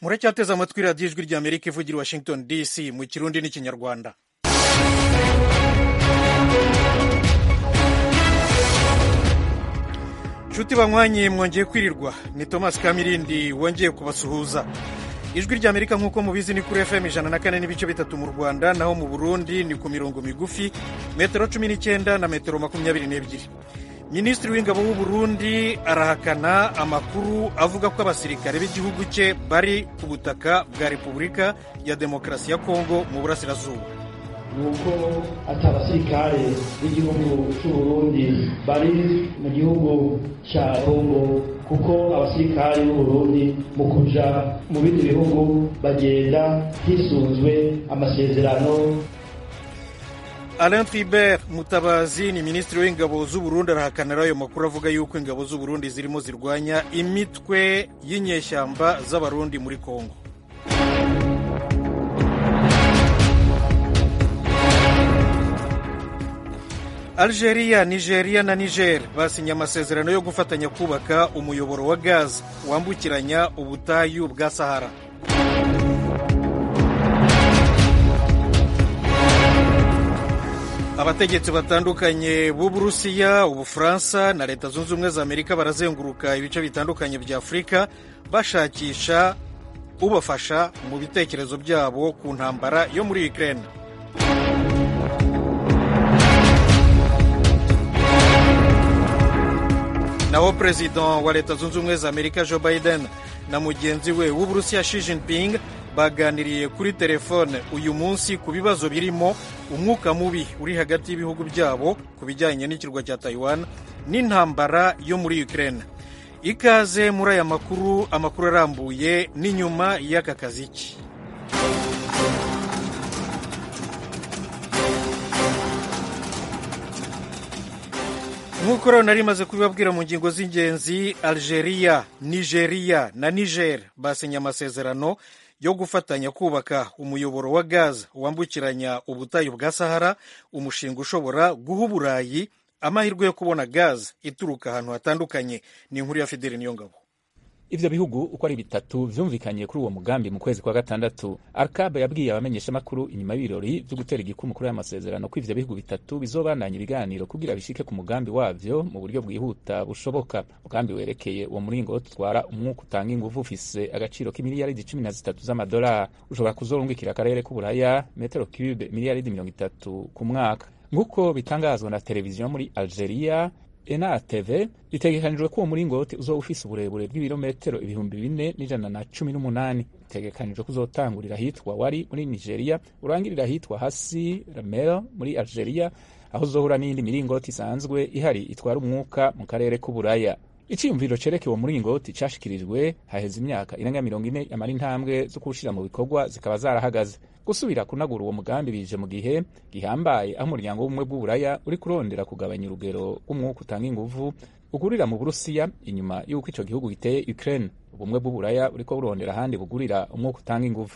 muracyateze amatwi radiyo ijwi rya amerika ivugira i washington dc mu kirundi n'ikinyarwanda nshuti banywanyi mwongeye kwirirwa ni thomas kamirindi wongeye kubasuhuza ijwi rya amerika nk'uko mubizi ni kuri fm ijana na kane n'ibice bitatu mu rwanda naho mu burundi ni ku mirongo migufi metero cumi n'icyenda na metero makumyabiri n'ebyiri minisitiri w'ingabo w'u burundi arahakana amakuru avuga ko abasirikare b'igihugu cye bari ku butaka bwa repubulika ya demokarasi ya kongo mu burasirazuba nuko ati abasirikare b'igihugu cy'u Burundi bari mu gihugu cya Kongo kuko abasirikare b'u Burundi mu kuja mu bindi bihugu bagenda hisunzwe amasezerano Alain Tribert Mutabazi ni minisitiri w'ingabo z'u Burundi arahakanira ayo makuru avuga yuko ingabo z'u Burundi zirimo zirwanya imitwe y'inyeshyamba z'abarundi muri Kongo Algeria, Nigeria na Niger basinye amasezerano yo gufatanya kubaka umuyoboro wa gaz wambukiranya ubutayu bwa Sahara. abategetsi batandukanye b'uburusiya ubufaransa na leta zunze ubumwe za amerika barazenguruka ibice bitandukanye bya afurika bashakisha ubafasha mu bitekerezo byabo ku ntambara yo muri ukraine naho perezida wa leta zunze ubumwe za amerika joe biden na mugenzi we w'uburusiya Xi Jinping baganiriye kuri telefone uyu munsi ku bibazo birimo umwuka mubi uri hagati y'ibihugu byabo ku bijyanye n'ikirwa cya Taiwan n'intambara yo muri Ukraine ikaze muri aya makuru amakuru arambuye n'inyuma y'aka kaziki nk'uko rero nari maze kubibabwira mu ngingo z'ingenzi algeria nigeria na niger basinye amasezerano yo gufatanya kubaka umuyoboro wa gaz wambukiranya ubutayu bwa sahara umushinga ushobora guha uburayi amahirwe yo kubona gaz ituruka ahantu hatandukanye ni inkuru ya fideli niyongabo ivyo bihugu uko ari bitatu vyumvikanye kuri uwo mugambi mu kwezi kwa gatandatu arkabe yabwiye abamenyeshamakuru inyuma y'ibirori vyo gutera igikumu kuri aya masezerano ko ivyo bihugu bitatu bizobandanya ibiganiro kugira bishike ku mugambi wavyo mu buryo bwihuta bushoboka umugambi werekeye uwo muringo utwara umwuka utanga inguvu ufise agaciro k'imiliyaridi cumi na zitatu z'amadolari ushobora kuzorungikira akarere k'uburaya metero cube miliyaridi mirongo itatu ku mwaka nk'uko bitangazwa na televiziyo muri algeria enatv bitegekanijwe ko uwo muringoti uzoba ufise uburebure bw'ibirometero ibihumbi bine n'ijana na cumi n'umunani bitegekanijwe ko uzotangurira ahitwa wari muri nigeria urangirira ahitwa hasi ramel muri algeria aho uzohura n'iyindi miringoti isanzwe ihari itwara umwuka mu karere k'uburaya iciyumviro cereke uwo muringoti cashikirijwe haheze imyaka irenga mirongo ine yamara intambwe zo kuwushira mu bikorwa zikaba zarahagaze gusubira kunagura uwo mugambi bije mu gihe gihambaye aho umuryango w'ubumwe bw'uburaya uri kurondera kugabanya urugero rw'umwuka utanga inguvu ugurira mu burusiya inyuma y'uko ico gihugu giteye ukraine ubumwe bw'uburaya uriko burondera ahandi bugurira umwuka utanga inguvu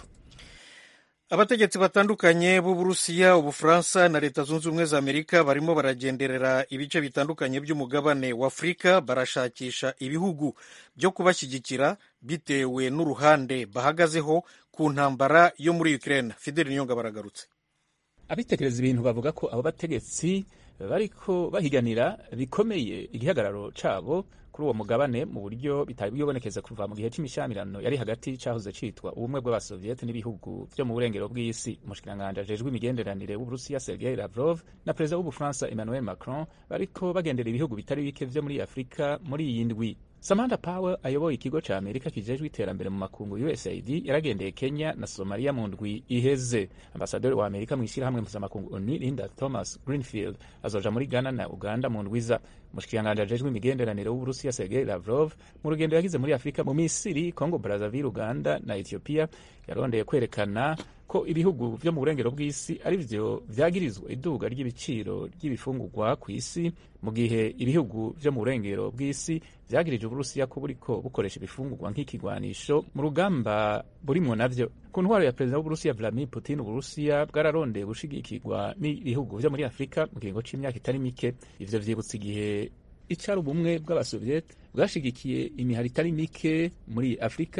abategetsi batandukanye b'uburusiya ubufaransa na leta zunze ubumwe za amerika barimo baragenderera ibice bitandukanye by'umugabane wa afurika barashakisha ibihugu byo kubashyigikira bitewe n'uruhande bahagazeho ku ntambara yo muri ukraine fideli niyonga baragarutse abitekereza ibintu bavuga ko abo bategetsi bariko bahiganira bikomeye igihagararo cabo kuri uwo mugabane mu buryo bitari bwibonekeza kuva mu gihe cy'imishamirano yari hagati cahoze citwa ubumwe bw'abasoviyete n'ibihugu vyo mu burengero bw'isi umushikiranganji ajejwe imigenderanire w'uburusiya sergei lavrov na perezida w'ubufaransa emmanuel macron bariko bagendera ibihugu bitari bike vyo muri afurika muri iyi ndwi samantha power ayoboye ikigo ca amerika kijejwe iterambere mu makungu usaid yaragendeye kenya na somaliya mu ndwi iheze ambasaderi wa amerika mu ishyirahamwe mpuzamakungu onu linda thomas greenfield azoja muri ghana na uganda mu ndwiza umushikiranganji ajejwe imigenderanire w'uburusiya sergei lavrov mu rugendo yagize muri afurika mu misiri congo brazzaville uganda na ethiopia yarondeye kwerekana ko ibihugu vyo mu burengero bw'isi ari vyo vyagirizwa iduga ry'ibiciro ry'ibifungurwa ku isi mu gihe ibihugu vyo mu burengero bw'isi vyagirije uburusiya ko buriko bukoresha ibifungurwa nk'ikigwanisho mu rugamba burimwo navyo ku ntwaro ya perezida w'uburusiya vladimir putin uburusiya bwararondeye gushigikirwa n'ibihugu vyo muri afurika mu kiringo c'imyaka itari mike ivyo vyibutsa igihe icari ubumwe bw'abasoviete bwashigikiye imihari itari mike muri afurika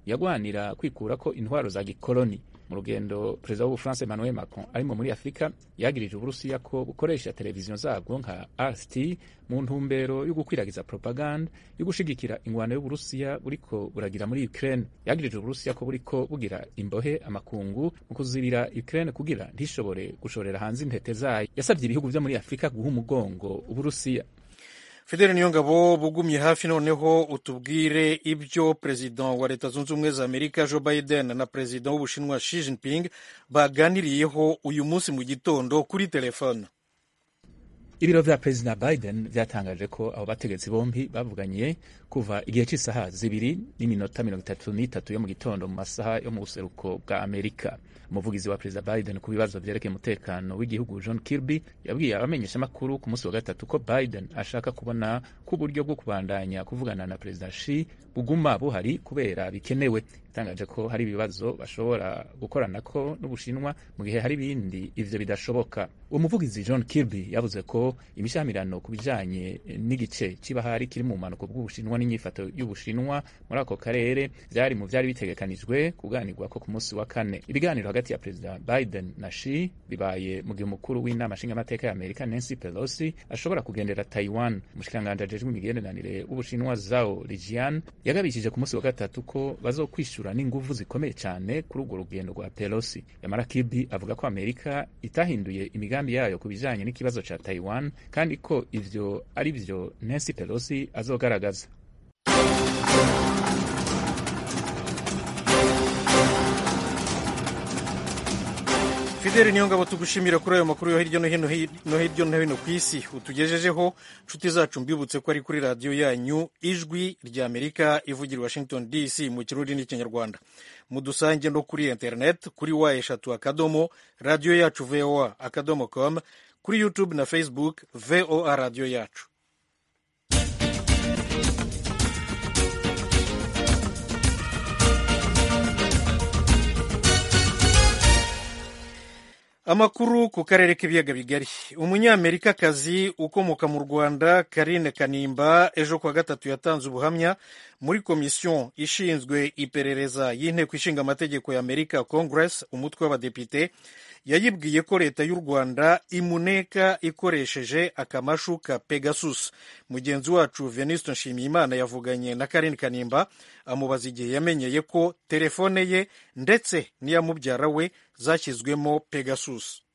yagwanira kwikura ko intwaro za gikoloni mu rugendo perezida w'ubufaransa emmanuel macron arimo muri afurika yagirije uburusiya ko bukoresha televiziyo zabwo nka rt mu ntumbero yo gukwiragiza propaganda yo gushigikira ingwano y'uburusiya buriko buragira muri ukraine yagirije uburusiya ko buriko bugira imbohe amakungu mu kuzibira ukraine kugira ntishobore gushorera hanze intete zayo yasabye ibihugu vyo muri afurika guha umugongo uburusiya fidele niyongabo bugumye hafi noneho utubwire ibyo perezida wa leta zunze ubumwe za amerika joe biden na perezida w'ubushinwa xi jinping baganiriyeho uyu munsi mu gitondo kuri telefone ibiro vya perezida biden vyatangaje ko abo bategetsi bombi bavuganye kuva igihe cy'isaha zibiri n'iminota mirongo itatu n'itatu yo mu gitondo mu masaha yo mu buseruko bwa amerika umuvugizi wa perezida biden ku bibazo vyerekeye umutekano w'igihugu john kirby yabwiye abamenyeshamakuru ku munsi wa gatatu ko biden ashaka kubona ko uburyo bwo kubandanya kuvugana na perezida shi buguma buhari kubera bikenewe itangaje ko hari ibibazo bashobora gukoranako n'ubushinwa mu gihe hari ibindi ivyo bidashoboka uwo muvugizi john kirby yavuze ko imishamirano ku bijanye n'igice c'ibahari kiri mu bumanuko bw'ubushinwa n'inyifato y'ubushinwa muri ako karere vyari mu vyari bitegekanijwe kuganirwako ku munsi wa kane ibiganiro hagati ya perezida biden na shi bibaye mu gihe umukuru w'inama nshingamateka ya amerika nancy pelosi ashobora kugendera taiwan umushikiranganji ajejwe imigenderanire w'ubushinwa zao lijian yagabishije ku munsi wa gatatu ko bazokwishura n'inguvu zikomeye cyane kuri urwo rugendo rwa pelosi yamara kibi avuga ko amerika itahinduye imigambi yayo ku bijanye n'ikibazo ca taiwan kandi ko ivyo ari vyo nancy pelosi azogaragaza fideli niyo ngabo tugushimira kuri ayo makuru yo hirya no hino no hirya no hino ku isi utugejejeho nshuti zacu mbibutse ko ari kuri radiyo yanyu ijwi rya amerika ivugira i washington dc mu kirundi n'ikinyarwanda mudusange no kuri internet kuri wa eshatu akadomo radiyo yacu voa akadomo com kuri youtube na facebook voa radiyo yacu amakuru ku karere k'ibiyaga bigari umunyamerikakazi ukomoka mu rwanda karine kanimba ejo kuwa gatatu yatanze ubuhamya muri komisiyo ishinzwe iperereza y'inteko ishinga amategeko ya amerika congress umutwe w'abadepite yayibwiye ko leta y'u rwanda imuneka ikoresheje akamashu ka pegasus mugenzi wacu venuste nshimiyimana yavuganye na karine kanimba amubaza igihe yamenyeye ko telefone ye ndetse n'iya mubyara we zashyizwemo pegasus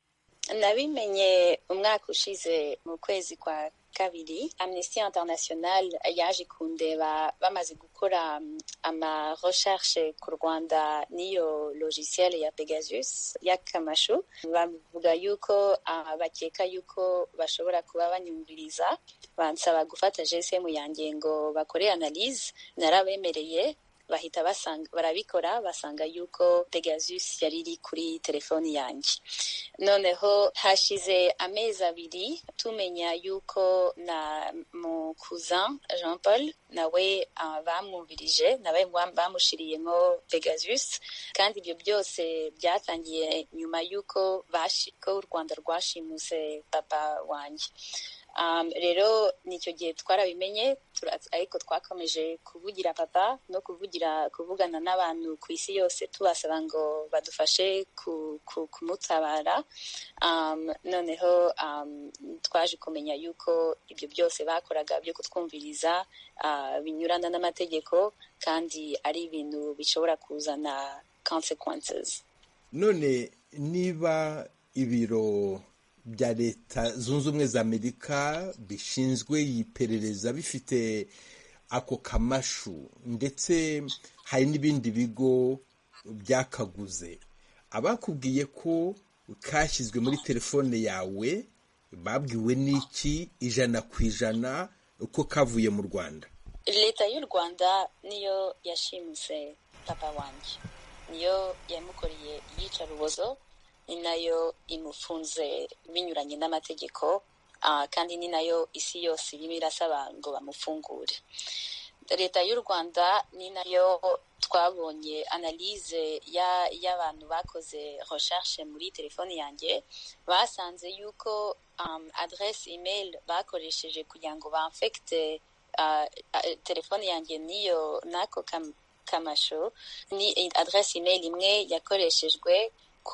nabimenye umwaka ushize mu kwezi kwa kabiri amnesty international yaje kundeba bamaze gukora ama recherche ku rwanda n'iyo logiciel ya pegasus y'akamashu bavuga yuko uh, bakeka yuko bashobora kuba banyumviriza bansaba gufata gsm yanjye ngo bakore analyse narabemereye bahita basanga barabikora basanga yuko pegasus yari iri kuri telefoni yanjye noneho hashize amezi abiri tumenya yuko na mu cousin jean paul nawe uh, bamwumvirije nawe bamushiriyemo pegasus kandi ibyo byose byatangiye nyuma yuko ko u rwanda rwashimuse papa wanjye um, rero nicyo gihe twarabimenye ariko twakomeje kuvugira papa no kuvugira kuvugana n'abantu ku isi yose tubasaba ngo badufashe kumutabara um, noneho um, twaje kumenya yuko ibyo byose bakoraga byo kutwumviriza uh, binyurana n'amategeko kandi ari ibintu bishobora kuzana consequences none niba ibiro bya leta zunze ubumwe za amerika bishinzwe iperereza bifite ako kamashu ndetse hari n'ibindi bigo byakaguze abakubwiye ko kashyizwe muri telefone yawe babwiwe n'iki ijana ku ijana uko kavuye mu rwanda leta y'u rwanda niyo yashimuse papa wanjye niyo yamukoreye iyicarubozo ni nayo imufunze binyuranye n'amategeko kandi ni nayo isi yose irimo irasaba ngo bamufungure leta y'u rwanda ni nayo twabonye analyse y'abantu bakoze recherche muri telefoni yanjye basanze yuko um, adresse email bakoresheje kugira ngo bamfekite uh, telefoni yanjye niyo n'ako kamasho ni adresse email imwe yakoreshejwe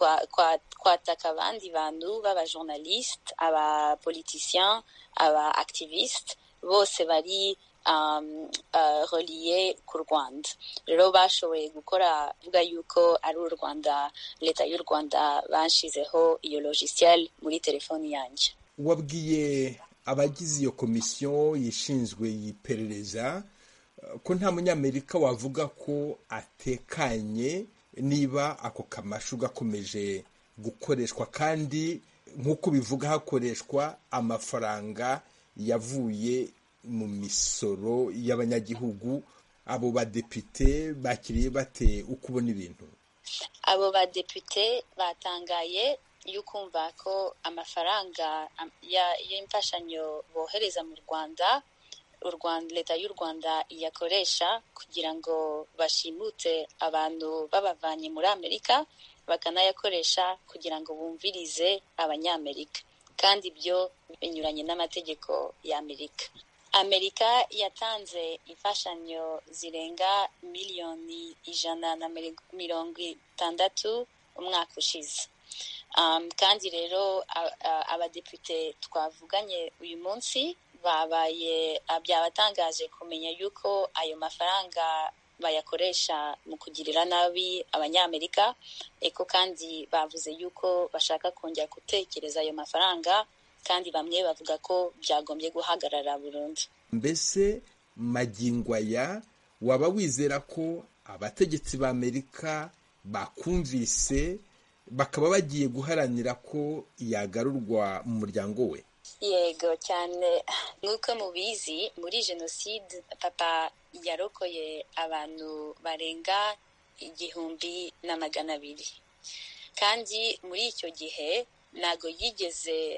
kwataka abandi bantu b'abajournaliste abapoliticien aba activiste bose bari um, uh, reliye ku rwanda rero bashoboye gukora vuga yuko ari u rwanda leta y'u rwanda banshizeho iyo logiciel muri telefoni yanjye wabwiye abagize iyo komisiyo yishinzwe yiperereza ko nta munyamerika wavuga ko atekanye niba ako kamashu gakomeje gukoreshwa kandi nk'uko bivuga hakoreshwa amafaranga yavuye mu misoro y'abanyagihugu abo badepite bakiriye bate uko ubona ibintu abo badepite batangaye y'ukumva ko amafaranga y'imfashanyo bohereza mu rwanda leta y'u rwanda iyakoresha kugira ngo bashimute abantu babavanye muri amerika bakanayakoresha kugira ngo bumvirize abanyamerika kandi ibyo binyuranye n'amategeko y'amerika amerika yatanze imfashanyo zirenga miliyoni ijana na mirongo itandatu umwaka ushize um, kandi rero abadepite twavuganye uyu munsi babaye byabatangaje kumenya yuko ayo mafaranga bayakoresha mu kugirira nabi abanyamerika eko kandi bavuze yuko bashaka kongera gutekereza ayo mafaranga kandi bamwe bavuga ko byagombye guhagarara burundu mbese magingo aya waba wizera ko abategetsi b'amerika bakumvise bakaba bagiye guharanira ko yagarurwa mu muryango we yego cyane nk'uko mubizi muri jenoside papa yarokoye abantu barenga igihumbi na magana abiri kandi muri icyo gihe ntabwo yigeze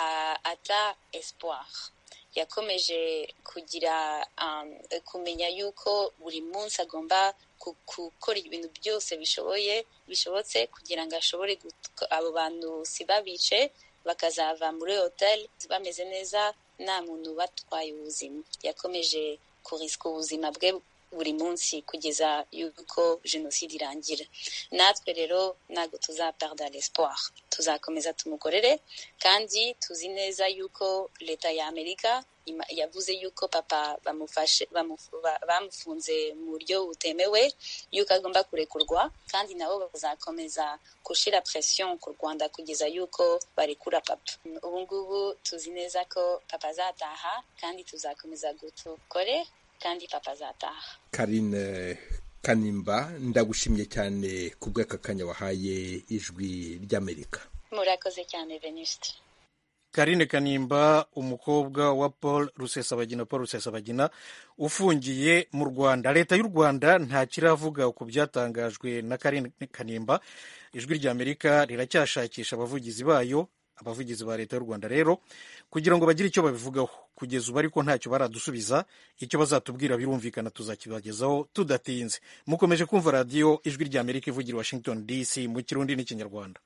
ata espoir yakomeje kugira kumenya yuko buri munsi agomba gukora ibintu byose bishoboye bishobotse kugira ngo ashobore abo bantu si babice bakazava muri hoteli bameze neza nta muntu batwaye ubuzima yakomeje kurisika ubuzima bwe buri munsi kugeza yuko jenoside irangira natwe rero ntabwo tuzaperda l'espoir tuzakomeza tumukorere kandi tuzi neza yuko leta ya amerika yavuze yuko papa bamufashe bamufunze mu buryo butemewe yuko agomba kurekurwa kandi nabo bazakomeza gushyira presiyo ku rwanda kugeza yuko barekura papa ubu ngubu tuzi neza ko papa azataha kandi tuzakomeza gutukore kandi papa azataha karine kanimba ndagushimye cyane ku bw'aka kanya wahaye ijwi ry'amerika murakoze cyane venuste karine kanimba umukobwa wa paul rusesabagina paul rusesabagina ufungiye mu rwanda leta y'u rwanda nta kiravuga ku byatangajwe na karine kanimba ijwi ry'amerika riracyashakisha abavugizi bayo abavugizi ba leta y'u rwanda rero kugira ngo bagire icyo babivugaho kugeza ubu ariko ntacyo baradusubiza icyo bazatubwira birumvikana tuzakibagezaho tudatinze mukomeje kumva radiyo ijwi ry'amerika ivugira washington dc mu kirundi n'ikinyarwanda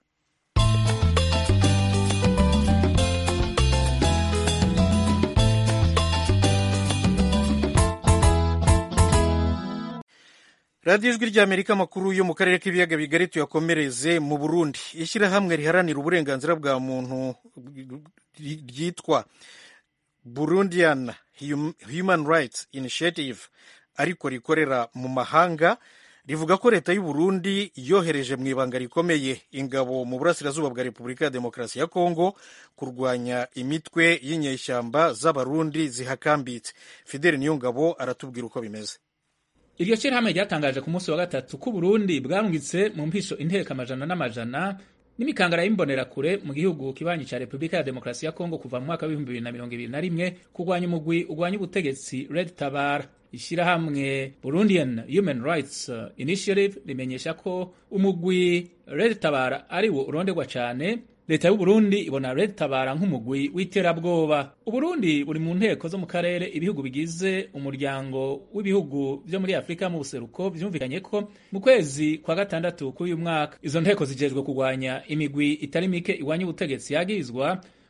radiyo ijwi ry'amerika amakuru yo mu karere k'ibiyaga bigari tuyakomereze mu burundi ishyirahamwe riharanira uburenganzira bwa muntu ryitwa burundian human rights initiative ariko rikorera mu mahanga rivuga ko leta y'u Burundi yohereje mu ibanga rikomeye ingabo mu burasirazuba bwa repubulika ya demokarasi ya kongo kurwanya imitwe y'inyeshyamba z'abarundi zihakambitse fideli niyo ngabo aratubwira uko bimeze iryo shyirahamwe ryatangaje ku munsi wa gatatu ko Burundi bwarungitse mu mpisho inteko amajana n'amajana n'imikangara y'imbonerakure mu gihugu kibanyi cya repubulika ya demokarasi ya kongo kuva mu mwaka w'ibihumbi bibiri na mirongo ibiri na rimwe kurwanya umugwi urwanya ubutegetsi red tabara ishyirahamwe burundian human rights initiative rimenyesha ko umugwi red tabara ari wo uronderwa cyane leta y'uburundi ibona red tabara nk'umugwi w'iterabwoba uburundi buri mu nteko zo mu karere ibihugu bigize umuryango w'ibihugu byo muri afurika mu buseruko byumvikanye ko mu kwezi kwa gatandatu k'uyu mwaka izo nteko zijejwe kurwanya imigwi itari mike iwanya ubutegetsi yagirizwa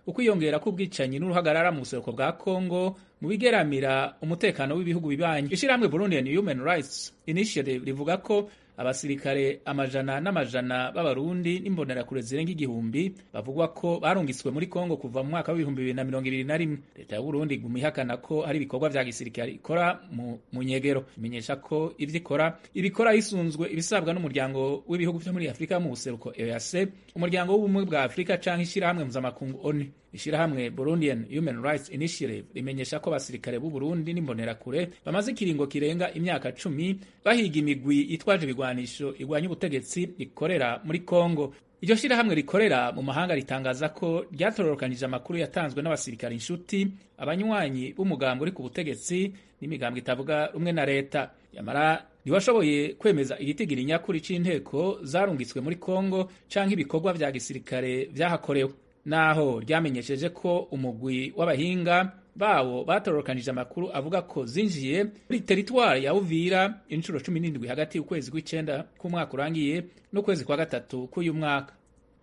ukwiyongera k'ubwicanyi n'uruhagarara mu buseruko bwa kongo mu bigeramira umutekano w'ibihugu bibanyi ishyirahamwe burundian human rights initiative rivuga ko abasirikare amajana n'amajana b'abarundi n'imbonerakure zirenga igihumbi bavugwa ko barungitswe muri kongo kuva mu mwaka w'ibihumbi bibiri na mirongo ibiri na rimwe leta ya burundi iguma ihakana ko hari ibikorwa vya gisirikare ikora mu, mu nyegero imenyesha ko ivyo ikora ibikora hisunzwe ibisabwa n'umuryango w'ibihugu vyo muri afurika mu buseruko eac umuryango w'ubumwe bwa afurika canke ishirahamwe mpuzamakungu onu ishirahamwe burundian human rights initiative rimenyesha ko abasirikare b'u burundi n'imbonerakure bamaze ikiringo kirenga imyaka cumi bahiga imigwi itwaje ibigwanisho igwanya ubutegetsi ikorera muri kongo iryo shirahamwe rikorera mu mahanga ritangaza ko ryatororokanije amakuru yatanzwe n'abasirikare inshuti abanywanyi b'umugambi uri ku butegetsi n'imigambwe itavuga rumwe na leta yamara ntiwashoboye kwemeza igitigiri nyakuri c'inteko zarungitswe muri kongo canke ibikorwa vya gisirikare vyahakorewe naho ryamenyesheje ko umugwi w'abahinga bawo batororokanije amakuru avuga ko zinjiye muri teritwari ya Uvira inshuro cumi n'indwi hagati y'ukwezi kw'icenda k'umwaka urangiye n'ukwezi kwa gatatu k'uyu mwaka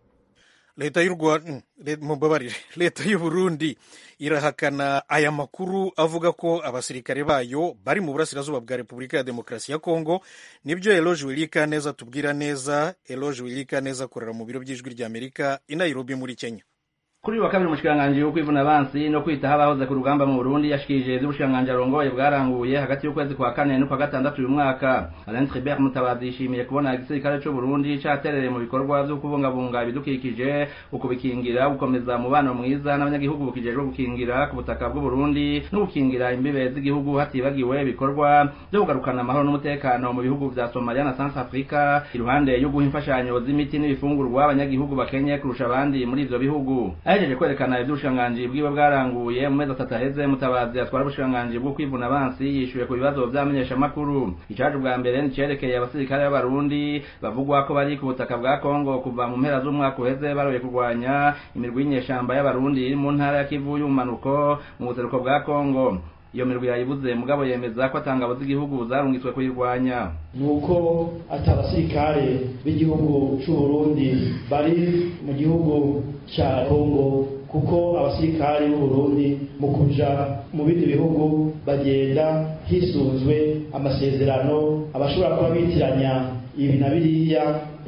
leta y'u rwanda mubabarire leta y'u burundi irahakana aya makuru avuga ko abasirikare bayo bari mu burasirazuba bwa repubulika ya demokarasi ya kongo nibyo eloge wilika neza tubwira neza eloge wilika neza akorera mu biro by'ijwi ry'amerika i nairobi muri kenya kuri wa kabiri umushikiranganji wo kwivuna abansi no kwitaho abahoze ku rugamba mu Burundi yashikirije ivy'ubushikiranganji arongoye bwaranguye hagati y'ukwezi kwa kane n'ukwa gatandatu uyu mwaka Alain Tribert Mutabazi yishimiye kubona igisirikare c'u Burundi caterereye mu bikorwa vyo kubungabunga ibidukikije ukubikingira gukomeza umubano mwiza n'abanyagihugu bukijejwe gukingira ku butaka bw'u Burundi no gukingira imbibe z'igihugu hatibagiwe ibikorwa vyo kugarukana amahoro n'umutekano mu bihugu vya Somalia na South Africa iruhande yo guha imfashanyo z'imiti n'ibifungurwa abanyagihugu bakenye kurusha abandi muri ivyo bihugu ahejeje kwerekana ivy'ubushikiranganji bwiwe bwaranguye mu mezi atatu aheze mutabazi atwara ubushikiranganji bwo kwivuna abansi yishuye ku bibazo vy'amenyeshamakuru icaje ubwa mbere nicerekeye abasirikare b'abarundi bavugwa ko bari ku butaka bwa kongo kuva mu mpera z'umwaka uheze baroye kurwanya imirwi y'inyeshamba y'abarundi iri mu ntara ya kivu y'ubumanuko mu buseruko bwa kongo iyo mirwi yayibuze mugabo yemeza ko atangabo z'igihugu zarungitswe kuyirwanya nuko ati abasirikare b'igihugu c'u Burundi bari mu gihugu ca Kongo kuko abasirikare b'u Burundi mu kuja mu bindi bihugu bagenda hisunzwe amasezerano abashobora kuba bitiranya ibi na biriya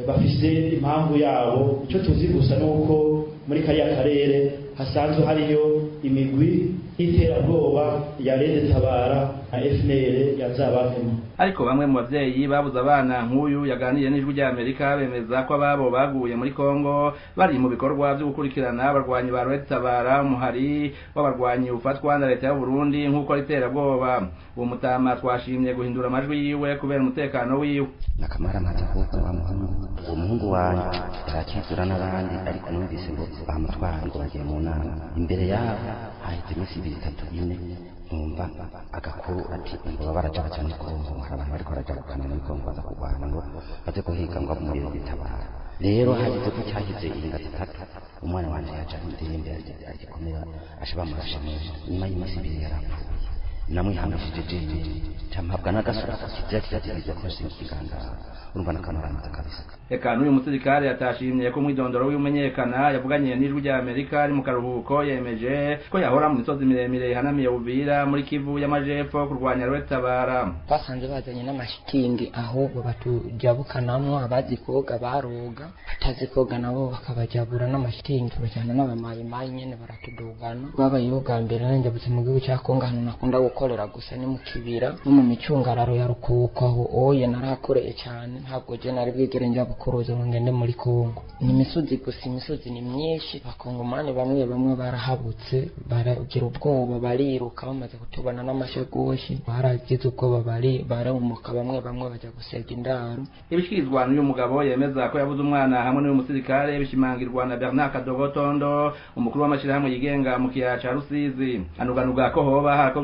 bafise impamvu yabo ico tuzi gusa nuko muri kariya karere hasanzwe hariyo imigwi y'iterabwoba ya Rede Tabara na FNL yazabavemo ariko bamwe mu bavyeyi babuze abana nk'uyu yaganiriye n'ijwi rya Amerika bemeza ko ababo baguye muri Kongo bari mu bikorwa vyo gukurikirana abarwanyi ba Rede Tabara umuhari w'abarwanyi ufatwa na leta y'u Burundi nk'uko riterabwoba uwo mutama twashimye guhindura amajwi yiwe kubera umutekano wiwe nakamara amaze ahubwo wa muhungu uwo muhungu wanje yarakizura n'abandi ariko numvise ngo bamutwara ngo bagiye mu nama imbere yabo haheze iminsi ibiri itatu ine numva agakuru ati ngo baba baraja baca muri kongo hari abantu bariko baraja gukana muri kongo baza kurwana ngo baze guhiga ngo umuriro bitabara rero hageze ko cyahize inga zitatu umwana wanje yaja indirimbe agikomera asha bamurashe mu nyuma y'iminsi ibiri yarapfuye namwihangishije jeje campabwa n'agasura kizira kiragerageza ko nshingikigangara urumva n'akantu kabisa eka n'uyu musirikare yatashimye ko umwidondoro w'imenyekana yavuganye n'ijwi rya amerika ari mu karuhuko yemeje ko yahora mu misozi miremire ihanamiye buvira muri kivu y'amajepfo kurwanya rwetabara basanze bazanye n'amashitingi aho batujabukanamwo abazi koga baroga batazi koga nabo bakabajabura n'amashitingi bajyana n'abamayimayi nyene baratudugana babayeho bwa mbere nanjabutse mu gihugu cya kongo ahantu nakunda gukorera gusa ni mu kibira no mu micungararo ya rukuko aho oye narahakoreye cyane ntabwo je nari bwigere njya bukuruza ngo ngende muri kongo ni imisozi gusa imisozi ni myinshi bakongomani bamwe bamwe barahabutse baragira ubwoba bariruka bamaze kutubona n'amashegoshi baragize ubwoba bari barumuka bamwe bamwe bajya gusega indaro ibishikirizwa n'uyu mugabo yemeza ko yabuze umwana hamwe n'uyu musirikare bishimangirwa na Bernard Kadogotondo umukuru w'amashirahamwe yigenga mu kiyaya ca Rusizi anuganuga ko hoba harakozwe amasezerano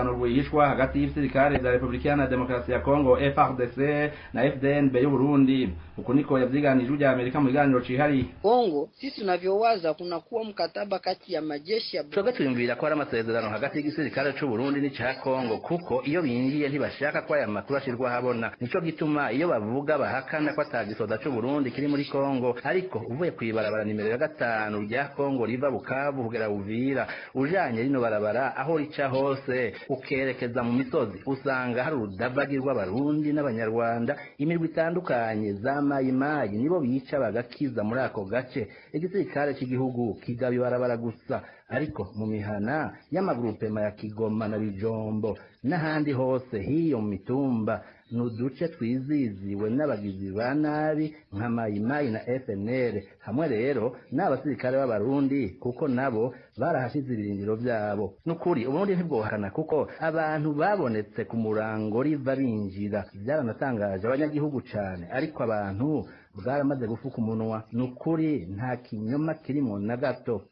amasezerano rwihishwa hagati y'ibisirikare vya repubulika iharanira demokarasi ya kongo frdc na fdnb y'uburundi uku niko yavyiganije rya amerika mu biganiro cihariye Kongo, sisi tunavyowaza kunakuwa mkataba kati ya majeshi ya twebwe twiyumvira ko hari amasezerano hagati y'igisirikare c'uburundi n'ica kongo kuko iyo binjiye ntibashaka ko aya makuru ashirwa ahabona nico gituma iyo bavuga bahakana ko ata gisoda c'uburundi kiri muri kongo ariko uvuye kw'ibarabara nimero ya gatanu rya kongo riva bukavu kugera buvira ujanye rino barabara aho rica hose ukerekeza mu misozi usanga hari urudavagi rw'abarundi n'abanyarwanda imirwi itandukanye za mayimayi nibo bica bagakiza muri ako gace igisirikare cy'igihugu kigaba ibarabara gusa ariko mu mihana y'amagurupema ya kigoma na bijombo n'ahandi hose hiyo mu mitumba ni uduce twiziziwe n'abagizi ba nabi nka mayimayi na fnr hamwe rero n'abasirikare b'abarundi kuko nabo barahashize ibirindiro byabo n'ukuri uburundi ntibwohakana kuko abantu babonetse ku murango riva binjira byaranatangaje abanyagihugu cane ariko abantu bwaramaze gufuka umunwa ni ukuri nta kinyoma kirimo na gato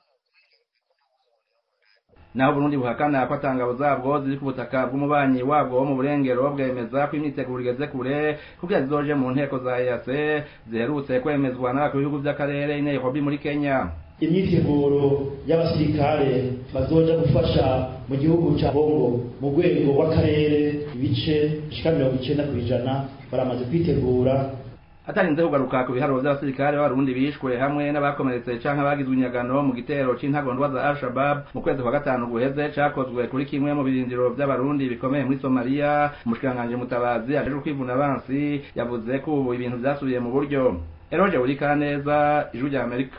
naho Burundi buhakana ko atangabo zabwo ziri ku butaka bw'umubanyi wabwo wo mu burengero bwemeza ko imyiteguro igeze kure kugira zizoje mu nteko za EAC ziherutse kwemezwa n'abakuru b'ibihugu by'akarere i Nairobi muri Kenya imyiteguro y'abasirikare bazoja gufasha mu gihugu cya Bongo mu rwego rw'akarere ibice bishika mirongo icenda ku ijana baramaze kwitegura atarinze kugaruka ku biharuro by'abasirikare b'abarundi bishwe hamwe n'abakomeretse canke bagizwe inyagano mu gitero c'intagondwa za al-shabab mu kwezi kwa gatanu guheze cakozwe kuri kimwe mu birindiro by'abarundi bikomeye muri somaliya umushikiranganji mutabazi ajejwe kwivuna abansi yavuze ko ubu ibintu vyasubiye mu buryo eroje urika neza ijwi rya amerika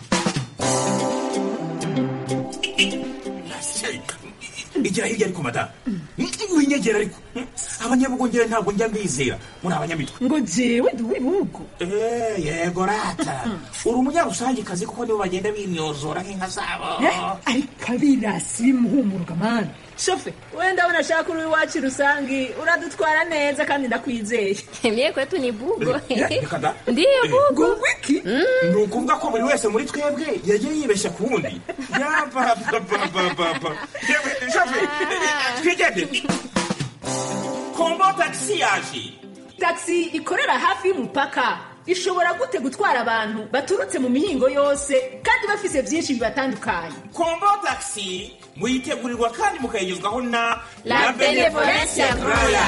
igira hirya ariko madamu winyegera ariko abanyabugongera ntabwo njya mbizera muri abanyamitwe ngo jewe ndi uw'ibihugu yego rata uri umunyarusangikazi kuko nibo bagenda bimyozora nk'inka zabo ariko abirasi bimuhumuruka mani shofe wenda ndabona ashaka uri iwacu rusangi uradutwara neza kandi ndakwizeye mye kwetu ni bugo reka da ndiyo bugo wiki ni ukuvuga ko buri wese muri twebwe yagiye yibeshya ku wundi yabababababa shofe twigendere kombo tagisi yaje tagisi ikorera hafi y'umupaka ishobora gute gutwara abantu baturutse mu mihingo yose kandi bafise byinshi bibatandukanye kombo tagisi muyitegurirwa kandi mukayigezwaho na La Benevolencia Royal.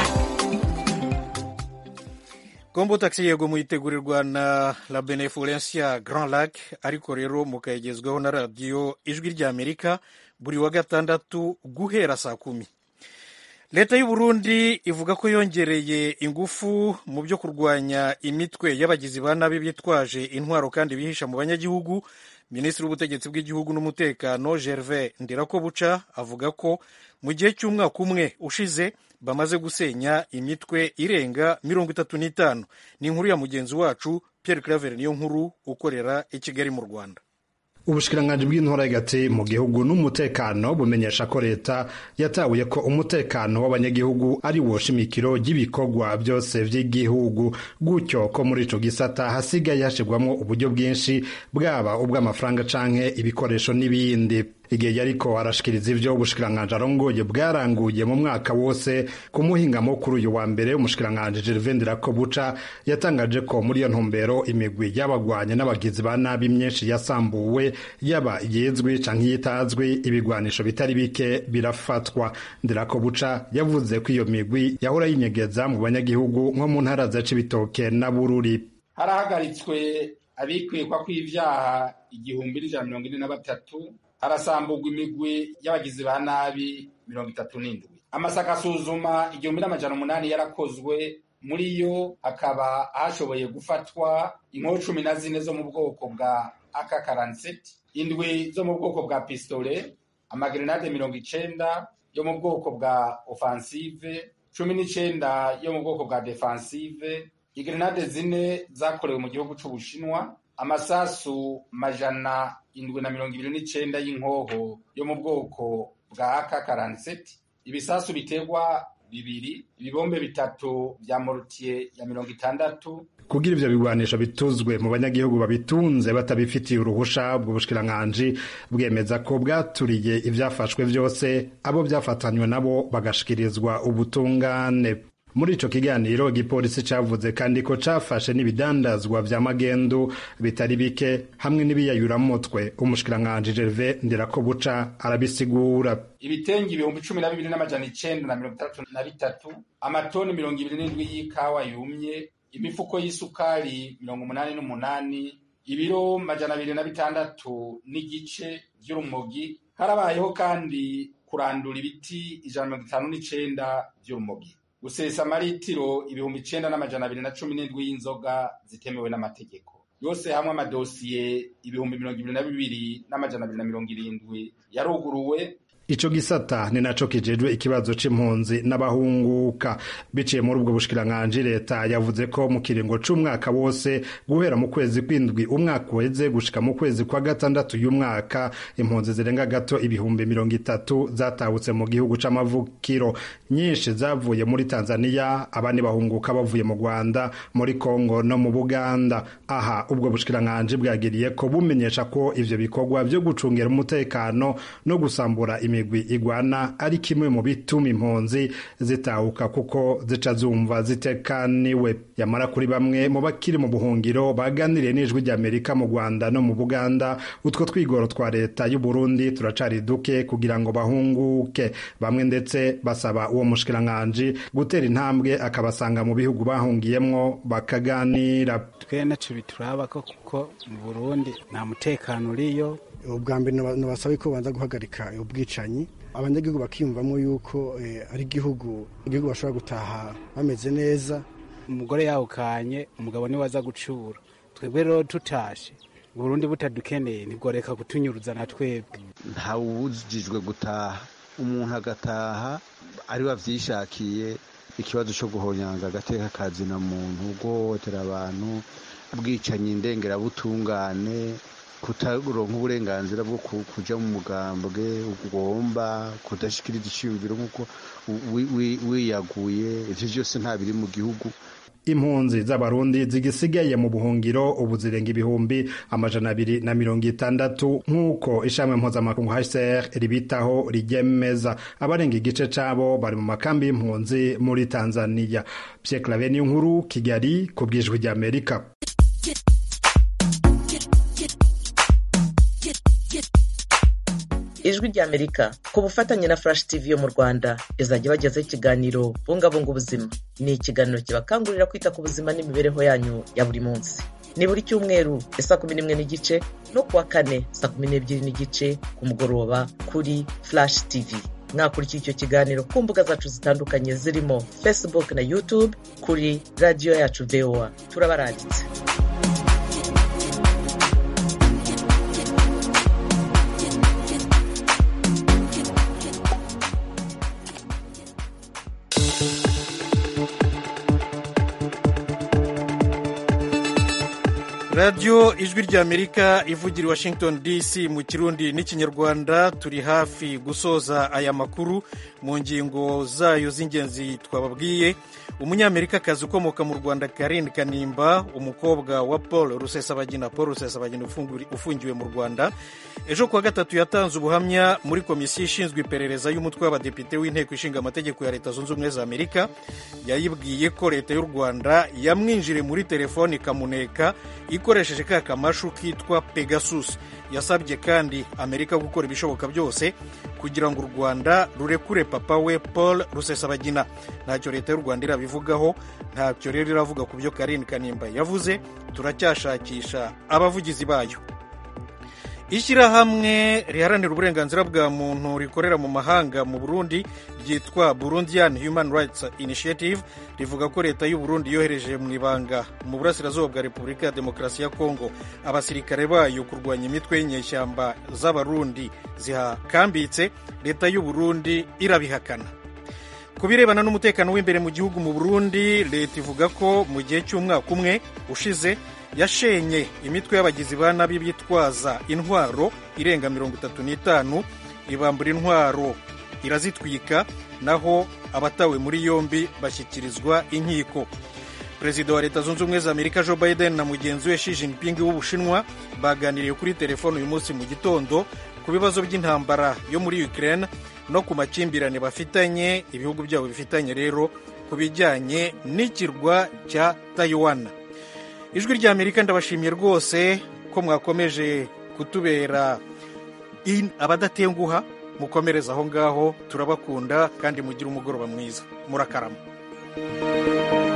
kombo taxi yego muyitegurirwa na la benevolencia grand lac ariko rero mukayigezwaho na radiyo ijwi ry'amerika buri wa gatandatu guhera saa kumi leta y'u Burundi ivuga ko yongereye ingufu mu byo kurwanya imitwe y'abagizi ba nabi bitwaje intwaro kandi bihisha mu banyagihugu minisitiri w'ubutegetsi bw'igihugu n'umutekano gervais ndirakobuca avuga ko mu gihe cy'umwaka umwe ushize bamaze gusenya imitwe irenga mirongo itatu n'itanu ni inkuru ya mugenzi wacu pierre claver niyo nkuru ukorera i kigali mu rwanda ubushikiranganji bw'intora hagati mu gihugu n'umutekano bumenyesha ko leta yatabuye ko umutekano w'abanyagihugu ari wo shimikiro ry'ibikorwa byose by'igihugu gutyo ko muri ico gisata hasigaye hashirwamwo uburyo bwinshi bwaba ubw'amafaranga canke ibikoresho n'ibindi igihe yariko arashikiriza ivyo ubushikiranganji arongoye bwaranguye mu mwaka wose ku muhingamo kuri uyu wa mbere umushikiranganji Gervais Ndirakobuca yatangaje ko muri iyo ntumbero imigwi y'abagwanye n'abagizi ba nabi myinshi yasambuwe yaba yizwi canke yitazwi ibigwanisho bitari bike birafatwa Ndirakobuca yavuze ko iyo migwi yahora yinyegeza mu banyagihugu nko mu ntara za Cibitoke na Bururi harahagaritswe abikwikwa kw'ivyaha igihumbi n'ijana mirongo ine na batatu harasamburwa imigwi y'abagizi ba nabi mirongo itatu n'indwi amasaka asuzuma igihumbi n'amajana umunani yarakozwe muri yo hakaba hashoboye gufatwa inkoho cumi na zine zo mu bwoko bwa aka karanseti indwi zo mu bwoko bwa pistole amagerenade mirongo icenda yo mu bwoko bwa ofansive cumi n'icenda yo mu bwoko bwa defansive igerenade zine zakorewe mu gihugu c'ubushinwa amasasu majana indwi na mirongo ibiri n'icenda y'inkoho yo mu bwoko bwa aka karanseti ibisasu biterwa bibiri ibibombe bitatu vya morutiye ya mirongo itandatu kugira ivyo bigwanisho bituzwe mu banyagihugu babitunze batabifitiye uruhusha ubwo bushikiranganji bwemeza ko bwaturiye ivyafashwe vyose abo vyafatanywe nabo bagashikirizwa ubutungane muri ico kiganiro igipolisi cavuze kandi ko cafashe n'ibidandazwa vya magendu bitari bike hamwe n'ibiyayuramutwe umushikiranganji Gervais Ndirakobuca arabisigura ibitenge ibihumbi cumi na bibiri n'amajana icenda na mirongo itandatu na bitatu amatoni mirongo ibiri n'indwi y'ikawa yumye imifuko y'isukari mirongo umunani n'umunani ibiro majana abiri na bitandatu n'igice vy'urumogi harabayeho kandi kurandura ibiti ijana na mirongo itanu n'icenda vy'urumogi gusesa amaritiro ibihumbi icenda n'amajana abiri na cumi n'indwi y'inzoga zitemewe n'amategeko yose hamwe amadosiye ibihumbi mirongo ibiri na bibiri n'amajana abiri na mirongo irindwi yaruguruwe ico gisata ni naco kijejwe ikibazo c'impunzi n'abahunguka biciye muri ubwo bushikiranganji leta yavuze ko mu kiringo c'umwaka wose guhera mu kwezi kw'indwi umwaka uheze gushika mu kwezi kwa gatandatu y'umwaka impunzi zirenga gato ibihumbi mirongo itatu zatahutse mu gihugu c'amavukiro nyinshi zavuye muri tanzaniya abandi bahunguka bavuye mu rwanda muri kongo no mu buganda aha ubwo bushikiranganji bwagiriye ko bumenyesha ko ivyo bikorwa vyo gucungira umutekano no gusambura imigwi igwana ari kimwe mu bituma impunzi zitahuka kuko zica zumva zitekaniwe yamara kuri bamwe mu bakiri mu buhungiro baganiriye n'ijwi ry'amerika mu rwanda no mu buganda utwo twigoro twa leta y'u burundi turacari duke kugira ngo bahunguke bamwe ndetse basaba uwo mushikiranganji gutera intambwe akabasanga mu bihugu bahungiyemwo bakaganira twe naco bituraba ko kuko mu burundi nta mutekano uriyo ubwa mbere nabasaba ko banza guhagarika ubwicanyi abanyagihugu bakiyumvamo yuko ari igihugu igihugu bashobora gutaha bameze neza umugore yawukanye umugabo niwe aza gucura twebwe rero tutashe burundi butadukeneye ntibworeka kutunyuruza na twebwe ntawubujijwe gutaha umuntu agataha ari wavyishakiye ikibazo cyo guhonyanga agateka kazina muntu guhohotera abantu bwicanyi indengerabutungane kutaronka uburenganzira bwo kuja mu mugambwe ugomba kudashikiriza iciyumviro nk'uko wiyaguye ivyo vyose nta biri mu gihugu impunzi z'abarundi zigisigaye mu buhungiro ubu zirenga ibihumbi amajana abiri na mirongo itandatu nk'uko ishami mpuzamakungu hcr ribitaho rigemeza abarenga igice cabo bari mu makambi y'impunzi muri tanzania pierre clave niyo nkuru kigali ku bwijwi ry'amerika ijwi ry'amerika ku bufatanye na flash tv yo mu rwanda izajya bagezaho ikiganiro bungabunga ubuzima ni ikiganiro kibakangurira kwita ku buzima n'imibereho yanyu ya buri munsi ni buri cyumweru saa kumi n'imwe n'igice no kuwa kane saa kumi n'ebyiri n'igice ku mugoroba kuri flash tv mwakurikira icyo kiganiro ku mbuga zacu zitandukanye zirimo facebook na youtube kuri radiyo yacu voa turabaranditse radiyo ijwi ry'amerika ivugira i washington dc mu kirundi n'ikinyarwanda turi hafi gusoza aya makuru mu ngingo zayo z'ingenzi twababwiye umunyamerikakazi ukomoka mu rwanda karine kanimba umukobwa wa paul rusesabagina paul rusesabagina ufungiwe mu rwanda ejo kuwa gatatu yatanze ubuhamya muri komisiyo ishinzwe iperereza y'umutwe w'abadepite w'inteko ishinga amategeko ya leta zunze ubumwe za amerika yayibwiye ko leta y'u rwanda yamwinjire muri telefoni ikamuneka ikoresheje ka kamashu kitwa pegasus yasabye kandi amerika gukora ibishoboka byose kugira ngo u rwanda rurekure papa we paul rusesabagina ntacyo leta y'u rwanda irabivugaho ntacyo rero iravuga ku byo karine kanimba yavuze turacyashakisha abavugizi bayo ishyirahamwe riharanira uburenganzira bwa muntu rikorera mu mahanga mu burundi ryitwa burundian human rights initiative rivuga ko leta y'u burundi yohereje mu ibanga mu burasirazuba bwa repubulika ya demokarasi ya kongo abasirikare bayo kurwanya imitwe y'inyeshyamba z'abarundi zihakambitse leta y'u burundi irabihakana ku birebana n'umutekano w'imbere mu gihugu mu burundi leta ivuga ko mu gihe cy'umwaka umwe ushize yashenye imitwe y'abagizi ba nabi bitwaza intwaro irenga mirongo itatu n'itanu ibambura intwaro irazitwika naho abatawe muri yombi bashyikirizwa inkiko perezida wa leta zunze ubumwe za amerika joe biden na mugenzi we Xi Jinping w'ubushinwa baganiriye kuri telefone uyu munsi mu gitondo ku bibazo by'intambara yo muri ukraine no ku makimbirane bafitanye ibihugu byabo bifitanye rero ku bijyanye n'ikirwa cya taiwan ijwi rya amerika ndabashimiye rwose ko mwakomeje kutubera abadatenguha mukomereza aho ngaho turabakunda kandi mugire umugoroba mwiza murakarama